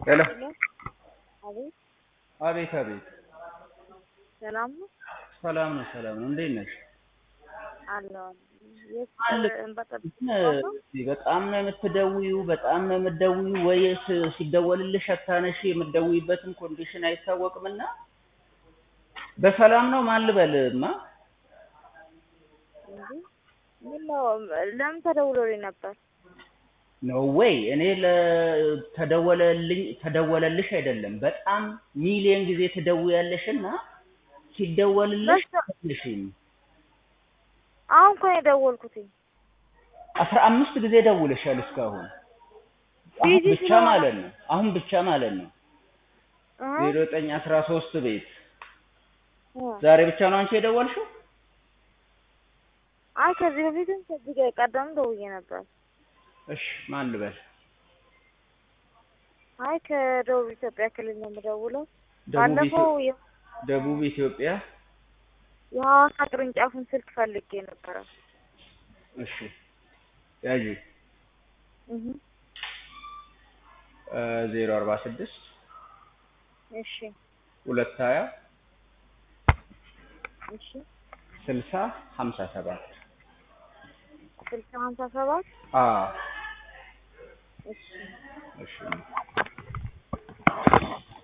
ሄሎ አቤት አቤት አቤት ሰላም ነው ሰላም ነው ሰላም ነው እንዴት ነሽ አለው የት አለ እንበጠብጥ በጣም ነው የምትደውዪው በጣም ነው የምትደውዪው ወይስ ሲደወልልሽ አታነሺ የምትደውይበትም ኮንዲሽን አይታወቅምና በሰላም ነው ማን ልበልማ እንጂ ምን ነው ለምን ተደውሎልኝ ነበር ነው ወይ እኔ ለተደወለልኝ ተደወለልሽ አይደለም በጣም ሚሊየን ጊዜ ትደውያለሽና ሲደወልልሽ በስተ- አትነሺም አሁን እኮ ነው የደወልኩትኝ አስራ አምስት ጊዜ ደውለሻል እስካሁን አሁን ቢዚ ብቻ ስለሆነ- ማለት ነው አሁን ብቻ ማለት ነው እ ዜሮ ዘጠኝ አስራ ሶስት ቤት እ ዛሬ ብቻ ነው አንቺ የደወልሽው አይ ከዚህ በፊትም ከዚህ ጋር ቀደም ደውዬ ነበር እሺ ማን ልበል አይ ከደቡብ ኢትዮጵያ ክልል ነው የምደውለው ደቡብ ባለፈው ኢትዮ- የ- ደቡብ ኢትዮጵያ የሐዋሳ ቅርንጫፉን ስልክ ፈልጌ ነበረ እሺ ያዢ እህ ዜሮ አርባ ስድስት እሺ ሁለት ሀያ እሺ ስልሳ ሀምሳ ሰባት ስልሳ ሀምሳ ሰባት አዎ እሺ እሺ